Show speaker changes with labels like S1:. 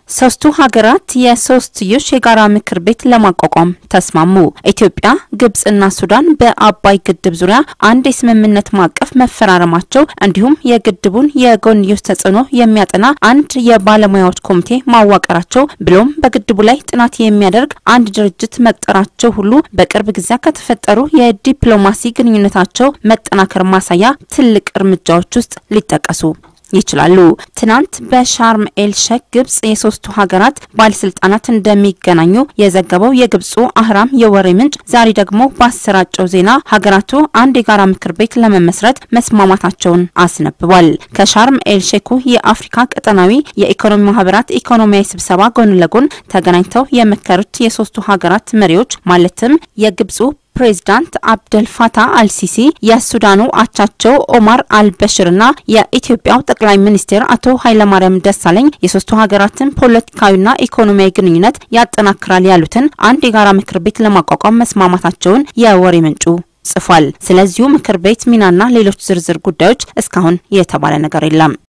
S1: ሶስቱ ሀገራት የሶስትዮሽ የጋራ ምክር ቤት ለማቋቋም ተስማሙ። ኢትዮጵያ፣ ግብጽና ሱዳን በአባይ ግድብ ዙሪያ አንድ የስምምነት ማዕቀፍ መፈራረማቸው እንዲሁም የግድቡን የጎንዮሽ ተጽዕኖ የሚያጠና አንድ የባለሙያዎች ኮሚቴ ማዋቀራቸው ብሎም በግድቡ ላይ ጥናት የሚያደርግ አንድ ድርጅት መቅጠራቸው ሁሉ በቅርብ ጊዜያት ከተፈጠሩ የዲፕሎማሲ ግንኙነታቸው መጠናከር ማሳያ ትልቅ እርምጃዎች ውስጥ ሊጠቀሱ ይችላሉ። ትናንት በሻርም ኤል ሼክ ግብጽ የሶስቱ ሀገራት ባለስልጣናት እንደሚገናኙ የዘገበው የግብጹ አህራም የወሬ ምንጭ ዛሬ ደግሞ ባሰራጨው ዜና ሀገራቱ አንድ የጋራ ምክር ቤት ለመመስረት መስማማታቸውን አስነብቧል። ከሻርም ኤል ሼኩ የአፍሪካ ቀጠናዊ የኢኮኖሚ ማህበራት ኢኮኖሚያዊ ስብሰባ ጎን ለጎን ተገናኝተው የመከሩት የሶስቱ ሀገራት መሪዎች ማለትም የግብጹ ፕሬዝዳንት አብደል ፋታህ አልሲሲ የሱዳኑ አቻቸው ኦማር አልበሽርና የኢትዮጵያው ጠቅላይ ሚኒስትር አቶ ኃይለማርያም ደሳለኝ የሶስቱ ሀገራትን ፖለቲካዊና ኢኮኖሚያዊ ግንኙነት ያጠናክራል ያሉትን አንድ የጋራ ምክር ቤት ለማቋቋም መስማማታቸውን የወሬ ምንጩ ጽፏል። ስለዚሁ ምክር ቤት ሚናና ሌሎች ዝርዝር ጉዳዮች እስካሁን የተባለ ነገር የለም።